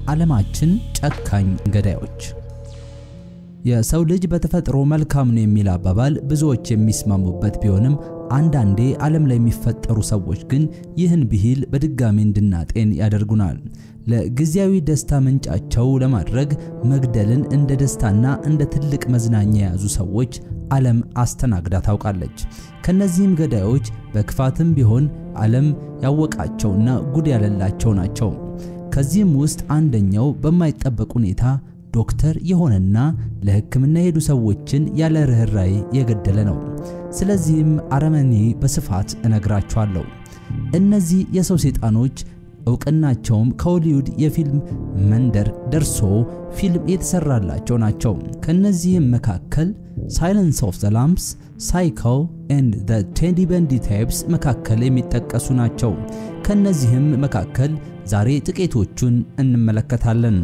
የዓለማችን ጨካኝ ገዳዮች። የሰው ልጅ በተፈጥሮ መልካም ነው የሚል አባባል ብዙዎች የሚስማሙበት ቢሆንም አንዳንዴ ዓለም ላይ የሚፈጠሩ ሰዎች ግን ይህን ብሂል በድጋሚ እንድናጤን ያደርጉናል። ለጊዜያዊ ደስታ ምንጫቸው ለማድረግ መግደልን እንደ ደስታና እንደ ትልቅ መዝናኛ የያዙ ሰዎች ዓለም አስተናግዳ ታውቃለች። ከነዚህም ገዳዮች በክፋትም ቢሆን ዓለም ያወቃቸውና ጉድ ያለላቸው ናቸው። ከዚህም ውስጥ አንደኛው በማይጠበቅ ሁኔታ ዶክተር የሆነና ለሕክምና የሄዱ ሰዎችን ያለ ርኅራኄ የገደለ ነው። ስለዚህም አረመኔ በስፋት እነግራችኋለሁ። እነዚህ የሰው ሰይጣኖች እውቅናቸውም ከሆሊውድ የፊልም መንደር ደርሶ ፊልም የተሰራላቸው ናቸው። ከነዚህም መካከል ሳይለንስ ኦፍ ዘ ላምፕስ፣ ሳይኮ ኤንድ ዘ ቴዲ በንዲ ታይፕስ መካከል የሚጠቀሱ ናቸው። ከነዚህም መካከል ዛሬ ጥቂቶቹን እንመለከታለን።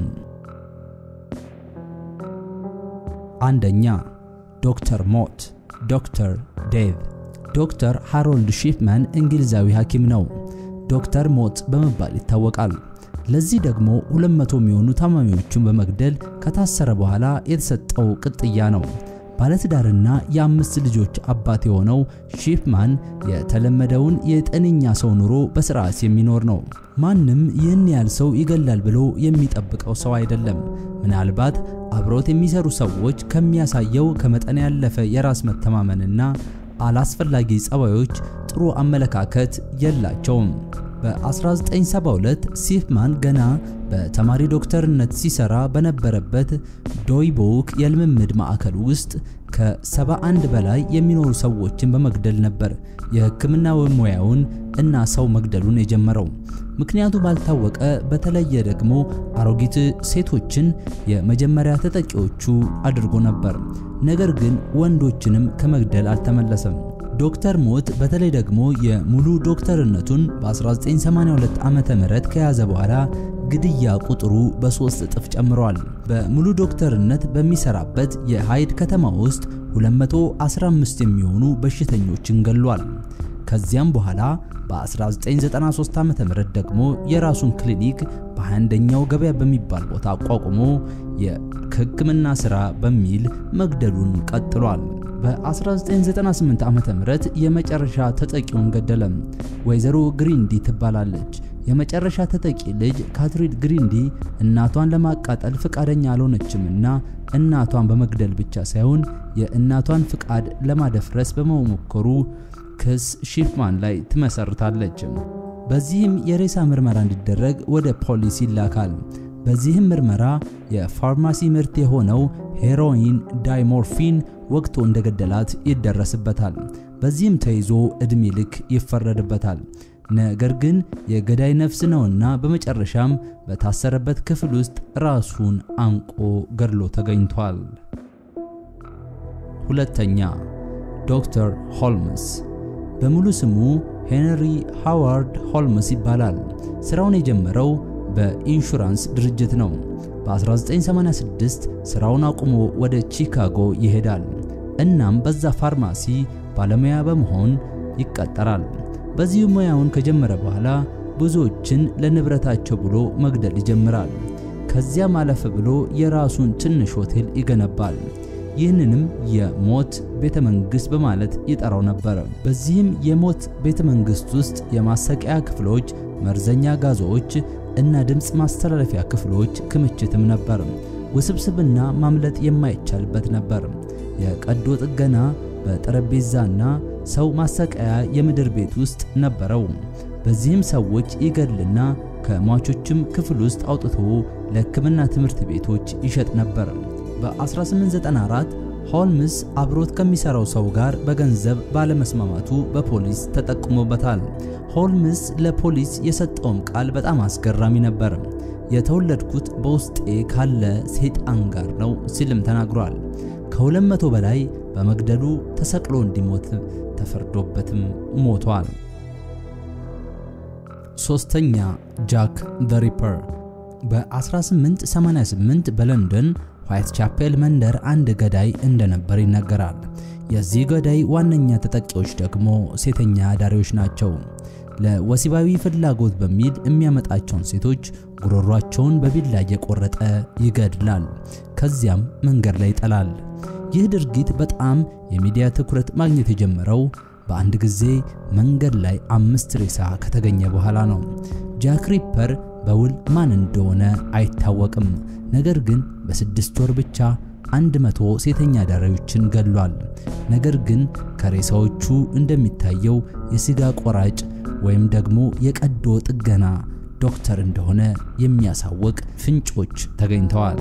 አንደኛ ዶክተር ሞት ዶክተር ዴቭ። ዶክተር ሃሮልድ ሺፕማን እንግሊዛዊ ሐኪም ነው። ዶክተር ሞት በመባል ይታወቃል። ለዚህ ደግሞ 200 የሚሆኑ ታማሚዎቹን በመግደል ከታሰረ በኋላ የተሰጠው ቅጥያ ነው። ባለትዳርና የአምስት ልጆች አባት የሆነው ሺፕማን የተለመደውን የጤነኛ ሰው ኑሮ በስርዓት የሚኖር ነው። ማንም ይህን ያህል ሰው ይገላል ብሎ የሚጠብቀው ሰው አይደለም። ምናልባት አብሮት የሚሰሩ ሰዎች ከሚያሳየው ከመጠን ያለፈ የራስ መተማመንና አላስፈላጊ ጸባዮች ጥሩ አመለካከት የላቸውም። በ1972 ሲፍማን ገና በተማሪ ዶክተርነት ሲሰራ በነበረበት ዶይቦክ የልምምድ ማዕከል ውስጥ ከ71 በላይ የሚኖሩ ሰዎችን በመግደል ነበር የሕክምና ሙያውን እና ሰው መግደሉን የጀመረው። ምክንያቱ ባልታወቀ በተለየ ደግሞ አሮጊት ሴቶችን የመጀመሪያ ተጠቂዎቹ አድርጎ ነበር። ነገር ግን ወንዶችንም ከመግደል አልተመለሰም። ዶክተር ሞት በተለይ ደግሞ የሙሉ ዶክተርነቱን በ1982 ዓመተ ምህረት ከያዘ በኋላ ግድያ ቁጥሩ በሶስት እጥፍ ጨምሯል። በሙሉ ዶክተርነት በሚሰራበት የሃይድ ከተማ ውስጥ 215 የሚሆኑ በሽተኞችን ገሏል። ከዚያም በኋላ በ1993 ዓ.ም ደግሞ የራሱን ክሊኒክ በ21ኛው ገበያ በሚባል ቦታ አቋቁሞ የሕክምና ሥራ በሚል መግደሉን ቀጥሏል። በ1998 ዓ.ም የመጨረሻ ተጠቂውን ገደለ። ወይዘሮ ግሪንዲ ትባላለች። የመጨረሻ ተጠቂ ልጅ ካትሪድ ግሪንዲ እናቷን ለማቃጠል ፍቃደኛ አልሆነችምና እናቷን በመግደል ብቻ ሳይሆን የእናቷን ፍቃድ ለማደፍረስ በመሞከሩ ክስ ሺፍማን ላይ ትመሰርታለች። በዚህም የሬሳ ምርመራ እንዲደረግ ወደ ፖሊስ ይላካል። በዚህም ምርመራ የፋርማሲ ምርት የሆነው ሄሮይን ዳይሞርፊን ወቅቶ እንደገደላት ይደረስበታል። በዚህም ተይዞ ዕድሜ ልክ ይፈረድበታል። ነገር ግን የገዳይ ነፍስ ነውና በመጨረሻም በታሰረበት ክፍል ውስጥ ራሱን አንቆ ገድሎ ተገኝቷል። ሁለተኛ ዶክተር ሆልምስ በሙሉ ስሙ ሄንሪ ሃዋርድ ሆልምስ ይባላል። ስራውን የጀመረው በኢንሹራንስ ድርጅት ነው። በ1986 ስራውን አቁሞ ወደ ቺካጎ ይሄዳል። እናም በዛ ፋርማሲ ባለሙያ በመሆን ይቀጠራል። በዚህ ሙያውን ከጀመረ በኋላ ብዙዎችን ለንብረታቸው ብሎ መግደል ይጀምራል። ከዚያም አለፍ ብሎ የራሱን ትንሽ ሆቴል ይገነባል። ይህንንም የሞት ቤተ መንግስት በማለት ይጠራው ነበር። በዚህም የሞት ቤተ መንግስት ውስጥ የማሰቂያ ክፍሎች፣ መርዘኛ ጋዞች እና ድምፅ ማስተላለፊያ ክፍሎች ክምችትም ነበር። ውስብስብና ማምለጥ የማይቻልበት ነበር። የቀዶ ጥገና በጠረጴዛና ሰው ማሰቃያ የምድር ቤት ውስጥ ነበረው። በዚህም ሰዎች ይገድልና ከሟቾችም ክፍል ውስጥ አውጥቶ ለሕክምና ትምህርት ቤቶች ይሸጥ ነበር። በ1894 ሆልምስ አብሮት ከሚሰራው ሰው ጋር በገንዘብ ባለመስማማቱ በፖሊስ ተጠቁሞበታል። ሆልምስ ለፖሊስ የሰጠውም ቃል በጣም አስገራሚ ነበር። የተወለድኩት በውስጤ ካለ ሰይጣን ጋር ነው ሲልም ተናግሯል። ከሁለት መቶ በላይ በመግደሉ ተሰቅሎ እንዲሞት ተፈርዶበትም ሞቷል። ሶስተኛ ጃክ ዘ ሪፐር በ1888 በለንደን ዋይት ቻፔል መንደር አንድ ገዳይ እንደነበር ይነገራል። የዚህ ገዳይ ዋነኛ ተጠቂዎች ደግሞ ሴተኛ አዳሪዎች ናቸው። ለወሲባዊ ፍላጎት በሚል የሚያመጣቸውን ሴቶች ጉሮሯቸውን በቢላ እየቆረጠ ይገድላል። ከዚያም መንገድ ላይ ይጠላል። ይህ ድርጊት በጣም የሚዲያ ትኩረት ማግኘት የጀመረው በአንድ ጊዜ መንገድ ላይ አምስት ሬሳ ከተገኘ በኋላ ነው። ጃክ ሪፐር በውል ማን እንደሆነ አይታወቅም። ነገር ግን በስድስት ወር ብቻ አንድ መቶ ሴተኛ አዳሪዎችን ገድሏል። ነገር ግን ከሬሳዎቹ እንደሚታየው የስጋ ቆራጭ ወይም ደግሞ የቀዶ ጥገና ዶክተር እንደሆነ የሚያሳውቅ ፍንጮች ተገኝተዋል።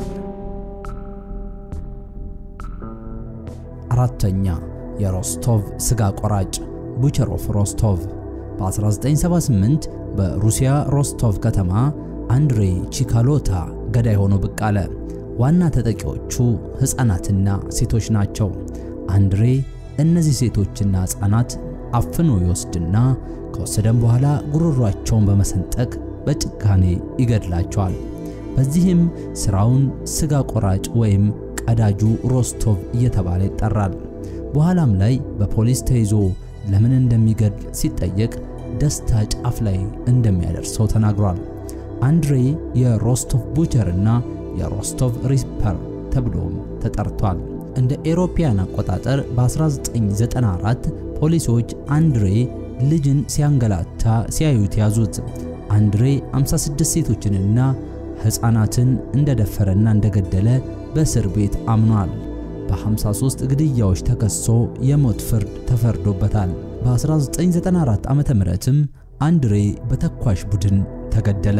አራተኛ የሮስቶቭ ስጋ ቆራጭ ቡቸር ኦፍ ሮስቶቭ በ1978 በሩሲያ ሮስቶቭ ከተማ አንድሬ ቺካሎታ ገዳይ ሆኖ ብቅ አለ። ዋና ተጠቂዎቹ ሕፃናትና ሴቶች ናቸው። አንድሬ እነዚህ ሴቶችና ሕፃናት አፍኖ ይወስድና ከወሰደም በኋላ ጉሮሯቸውን በመሰንጠቅ በጭካኔ ይገድላቸዋል። በዚህም ስራውን ስጋ ቆራጭ ወይም ቀዳጁ ሮስቶቭ እየተባለ ይጠራል። በኋላም ላይ በፖሊስ ተይዞ ለምን እንደሚገድል ሲጠየቅ ደስታ ጫፍ ላይ እንደሚያደርሰው ተናግሯል። አንድሬ የሮስቶቭ ቡቸር እና የሮስቶቭ ሪፐር ተብሎም ተጠርቷል። እንደ ኤሮፓያን አቆጣጠር በ1994 ፖሊሶች አንድሬ ልጅን ሲያንገላታ ሲያዩት ያዙት። አንድሬ 56 ሴቶችንና ሕፃናትን እንደደፈረና እንደገደለ በእስር ቤት አምኗል። በ53 ግድያዎች ተከሶ የሞት ፍርድ ተፈርዶበታል። በ1994 ዓመተ ምህረትም አንድሬ በተኳሽ ቡድን ተገደለ።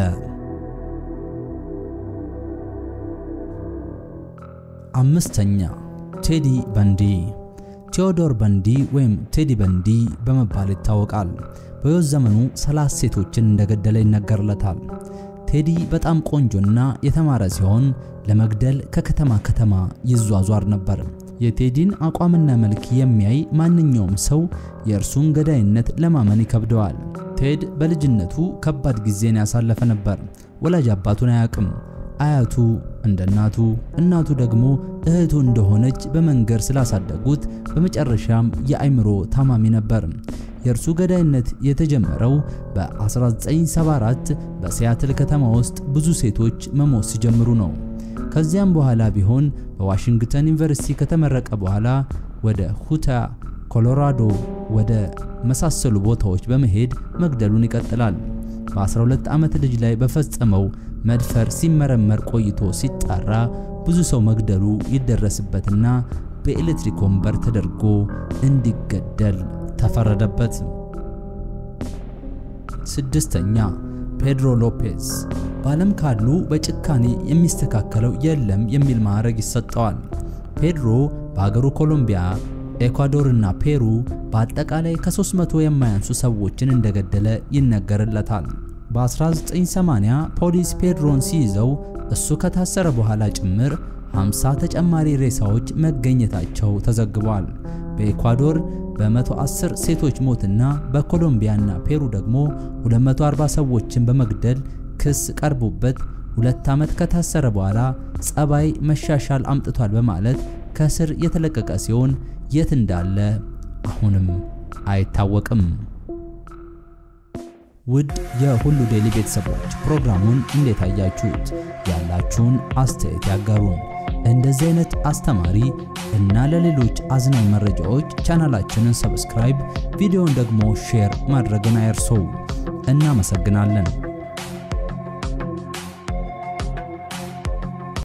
አምስተኛ ቴዲ በንዲ ቴዎዶር በንዲ ወይም ቴዲ በንዲ በመባል ይታወቃል። በሕይወት ዘመኑ 30 ሴቶችን እንደገደለ ይነገርለታል። ቴዲ በጣም ቆንጆና የተማረ ሲሆን ለመግደል ከከተማ ከተማ ይዟዟር ነበር። የቴዲን አቋምና መልክ የሚያይ ማንኛውም ሰው የእርሱን ገዳይነት ለማመን ይከብደዋል። ቴድ በልጅነቱ ከባድ ጊዜን ያሳለፈ ነበር። ወላጅ አባቱን አያውቅም። አያቱ እንደ እናቱ፣ እናቱ ደግሞ እህቱ እንደሆነች በመንገር ስላሳደጉት በመጨረሻም የአእምሮ ታማሚ ነበር። የእርሱ ገዳይነት የተጀመረው በ1974 በሲያትል ከተማ ውስጥ ብዙ ሴቶች መሞት ሲጀምሩ ነው። ከዚያም በኋላ ቢሆን በዋሽንግተን ዩኒቨርሲቲ ከተመረቀ በኋላ ወደ ሁታ ኮሎራዶ ወደ መሳሰሉ ቦታዎች በመሄድ መግደሉን ይቀጥላል። በ12 ዓመት ልጅ ላይ በፈጸመው መድፈር ሲመረመር ቆይቶ ሲጣራ ብዙ ሰው መግደሉ ይደረስበትና በኤሌክትሪክ ወንበር ተደርጎ እንዲገደል ተፈረደበት። ስድስተኛ ፔድሮ ሎፔዝ በዓለም ካሉ በጭካኔ የሚስተካከለው የለም የሚል ማዕረግ ይሰጠዋል። ፔድሮ በሀገሩ ኮሎምቢያ፣ ኤኳዶርና ፔሩ በአጠቃላይ ከ300 የማያንሱ ሰዎችን እንደገደለ ይነገርለታል። በ1980 ፖሊስ ፔድሮን ሲይዘው እሱ ከታሰረ በኋላ ጭምር 50 ተጨማሪ ሬሳዎች መገኘታቸው ተዘግቧል። በኤኳዶር በ110 ሴቶች ሞትና በኮሎምቢያና ፔሩ ደግሞ 240 ሰዎችን በመግደል ክስ ቀርቦበት ሁለት ዓመት ከታሰረ በኋላ ጸባይ መሻሻል አምጥቷል በማለት ከስር የተለቀቀ ሲሆን የት እንዳለ አሁንም አይታወቅም። ውድ የሁሉ ዴይሊ ቤተሰቦች ፕሮግራሙን እንዴት አያችሁት? ያላችሁን አስተያየት ያጋሩን። እንደዚህ አይነት አስተማሪ እና ለሌሎች አዝናኝ መረጃዎች ቻናላችንን ሰብስክራይብ፣ ቪዲዮውን ደግሞ ሼር ማድረግን አይርሱ። እናመሰግናለን።